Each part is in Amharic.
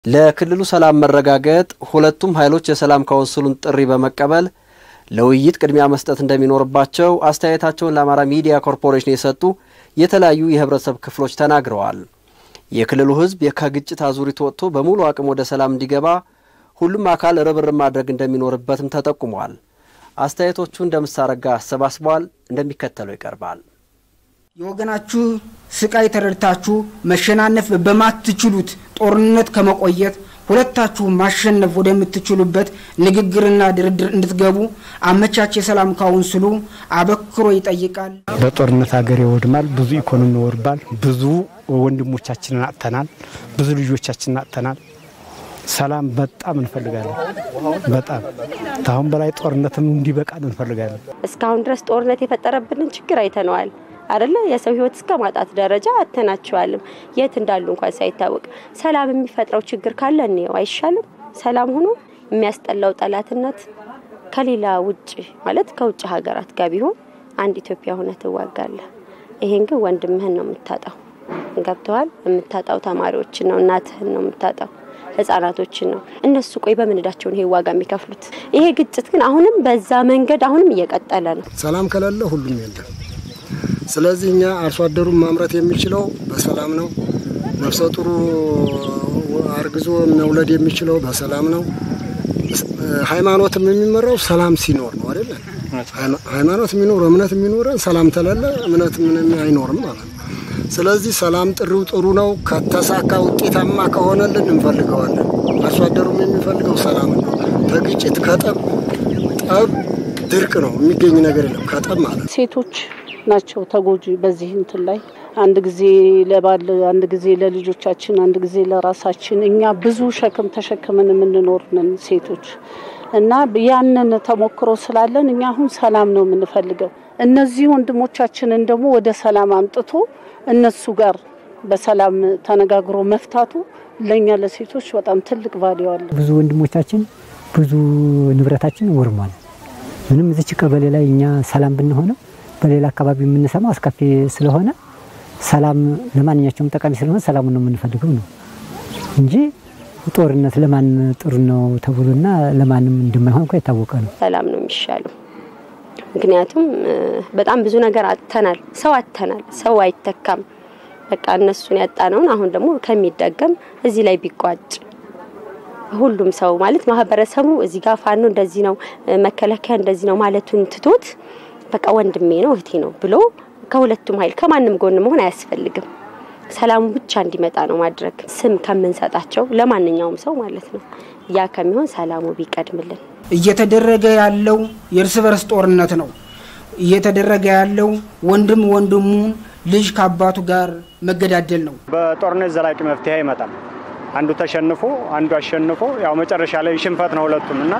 ለክልሉ ሰላም መረጋገጥ ሁለቱም ኃይሎች የሰላም ካውንስሉን ጥሪ በመቀበል ለውይይት ቅድሚያ መስጠት እንደሚኖርባቸው አስተያየታቸውን ለአማራ ሚዲያ ኮርፖሬሽን የሰጡ የተለያዩ የህብረተሰብ ክፍሎች ተናግረዋል። የክልሉ ህዝብ ከግጭት አዙሪት ወጥቶ በሙሉ አቅም ወደ ሰላም እንዲገባ ሁሉም አካል ርብርብ ማድረግ እንደሚኖርበትም ተጠቁሟል። አስተያየቶቹ እንደምሳረጋ አሰባስበዋል፣ እንደሚከተለው ይቀርባል። የወገናችሁ ስቃይ ተረድታችሁ መሸናነፍ በማትችሉት ጦርነት ከመቆየት ሁለታችሁ ማሸነፍ ወደምትችሉበት ንግግርና ድርድር እንድትገቡ አመቻች የሰላም ካውንስሉ አበክሮ ይጠይቃል። በጦርነት ሀገር ይወድማል፣ ብዙ ኢኮኖሚ ይወድማል፣ ብዙ ወንድሞቻችንን አጥተናል፣ ብዙ ልጆቻችንን አጥተናል። ሰላም በጣም እንፈልጋለን። በጣም ከአሁን በላይ ጦርነትም እንዲበቃን እንፈልጋለን። እስካሁን ድረስ ጦርነት የፈጠረብንን ችግር አይተነዋል አይደለ? የሰው ህይወት እስከ ማጣት ደረጃ አተናቸዋልም። የት እንዳሉ እንኳን ሳይታወቅ ሰላም የሚፈጥረው ችግር ካለ እንየው አይሻልም? ሰላም ሆኖ የሚያስጠላው ጠላትነት ከሌላ ውጭ ማለት ከውጭ ሀገራት ጋር ቢሆን አንድ ኢትዮጵያ ሆነ ትዋጋለህ። ይሄን ግን ወንድምህን ነው የምታጣው። ገብተዋል? የምታጣው ተማሪዎችን ነው፣ እናትህን ነው የምታጣው ህጻናቶችን ነው። እነሱ ቆይ በምን እዳቸውን ይሄ ዋጋ የሚከፍሉት? ይሄ ግጭት ግን አሁንም በዛ መንገድ አሁንም እየቀጠለ ነው። ሰላም ከሌለ ሁሉም የለም። ስለዚህ እኛ አርሶ አደሩን ማምረት የሚችለው በሰላም ነው። ነፍሰ ጡሩ አርግዞ መውለድ የሚችለው በሰላም ነው። ሃይማኖትም የሚመራው ሰላም ሲኖር ነው አይደለ? ሃይማኖት የሚኖር እምነት የሚኖረን ሰላም ተለለ እምነት ምንም አይኖርም ማለት ነው። ስለዚህ ሰላም ጥሪው ጥሩ ነው። ከተሳካ ውጤታማ ከሆነልን እንፈልገዋለን። አርሶ አደሩም የሚፈልገው ሰላም ነው። ከግጭት ከጠብ ጠብ ድርቅ ነው የሚገኝ ነገር የለም ከጠብ ማለት ነው። ሴቶች ናቸው ተጎጂ በዚህ እንትን ላይ አንድ ጊዜ ለባል አንድ ጊዜ ለልጆቻችን አንድ ጊዜ ለራሳችን እኛ ብዙ ሸክም ተሸክመን የምንኖር ነን ሴቶች እና ያንን ተሞክሮ ስላለን እኛ አሁን ሰላም ነው የምንፈልገው። እነዚህ ወንድሞቻችንን ደግሞ ወደ ሰላም አምጥቶ እነሱ ጋር በሰላም ተነጋግሮ መፍታቱ ለእኛ ለሴቶች በጣም ትልቅ ቫሊዩ አለ። ብዙ ወንድሞቻችን ብዙ ንብረታችን ወርሟል። ምንም እዚች ቀበሌ ላይ እኛ ሰላም ብንሆነው በሌላ አካባቢ የምንሰማው አስከፊ ስለሆነ ሰላም ለማንኛቸውም ጠቃሚ ስለሆነ ሰላሙን ነው የምንፈልገው ነው እንጂ ጦርነት ለማን ጥሩ ነው ተብሎና ለማንም እንደማይሆን እኮ የታወቀ ነው። ሰላም ነው የሚሻለው። ምክንያቱም በጣም ብዙ ነገር አጥተናል። ሰው አጥተናል። ሰው አይተካም። በቃ እነሱን ያጣነውን አሁን ደግሞ ከሚደገም እዚህ ላይ ቢቋጭ ሁሉም ሰው ማለት ማህበረሰቡ እዚህ ጋር ፋኖ እንደዚህ ነው፣ መከላከያ እንደዚህ ነው ማለቱን ትቶት በቃ ወንድሜ ነው እህቴ ነው ብሎ ከሁለቱም ኃይል ከማንም ጎን መሆን አያስፈልግም። ሰላሙ ብቻ እንዲመጣ ነው ማድረግ ስም ከምንሰጣቸው ለማንኛውም ሰው ማለት ነው። ያ ከሚሆን ሰላሙ ቢቀድምልን። እየተደረገ ያለው የእርስ በርስ ጦርነት ነው። እየተደረገ ያለው ወንድም ወንድሙን ልጅ ከአባቱ ጋር መገዳደል ነው። በጦርነት ዘላቂ መፍትሄ አይመጣም። አንዱ ተሸንፎ አንዱ አሸንፎ ያው መጨረሻ ላይ ሽንፈት ነው ሁለቱም እና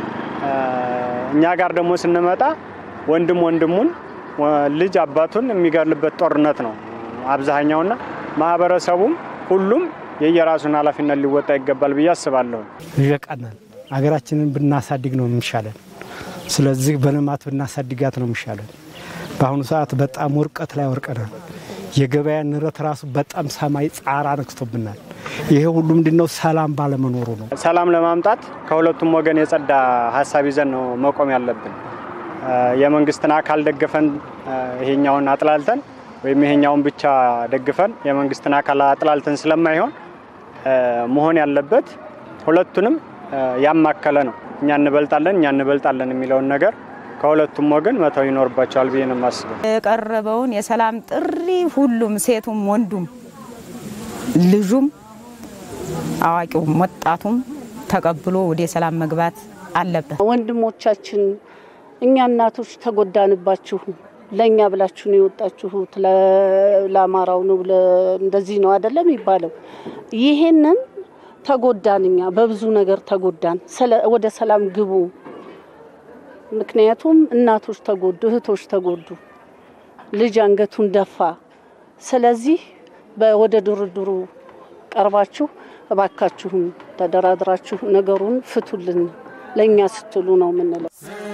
እኛ ጋር ደግሞ ስንመጣ ወንድም ወንድሙን ልጅ አባቱን የሚገድልበት ጦርነት ነው አብዛኛውና ማህበረሰቡም ሁሉም የየራሱን ኃላፊነት ሊወጣ ይገባል ብዬ አስባለሁ። ይበቃናል። ሀገራችንን ብናሳድግ ነው የሚሻለን። ስለዚህ በልማት ብናሳድጋት ነው የሚሻለን። በአሁኑ ሰዓት በጣም ውርቀት ላይ ወርቀናል። የገበያ ንረት ራሱ በጣም ሰማይ ጻራ ነክቶብናል። ይሄ ሁሉ ምንድነው? ሰላም ባለመኖሩ ነው። ሰላም ለማምጣት ከሁለቱም ወገን የጸዳ ሀሳብ ይዘን ነው መቆም ያለብን። የመንግስትን አካል ደግፈን ይሄኛውን አጥላልተን ወይም ይሄኛውን ብቻ ደግፈን የመንግስትን አካል አጥላልተን ስለማይሆን መሆን ያለበት ሁለቱንም ያማከለ ነው። እኛ እንበልጣለን እኛ እንበልጣለን የሚለውን ነገር ከሁለቱም ወገን መተው ይኖርባቸዋል ብዬ ነው የማስበው። የቀረበውን የሰላም ጥሪ ሁሉም ሴቱም፣ ወንዱም፣ ልጁም፣ አዋቂውም፣ ወጣቱም ተቀብሎ ወደ ሰላም መግባት አለበት። ወንድሞቻችን እኛ እናቶች ተጎዳንባችሁ፣ ለእኛ ብላችሁ ነው የወጣችሁት፣ ለአማራው ነው እንደዚህ ነው አይደለም የሚባለው። ይሄንን ተጎዳን፣ እኛ በብዙ ነገር ተጎዳን። ወደ ሰላም ግቡ። ምክንያቱም እናቶች ተጎዱ፣ እህቶች ተጎዱ፣ ልጅ አንገቱን ደፋ። ስለዚህ ወደ ድርድሩ ቀርባችሁ እባካችሁም ተደራድራችሁ ነገሩን ፍቱልን፣ ለእኛ ስትሉ ነው የምንለው።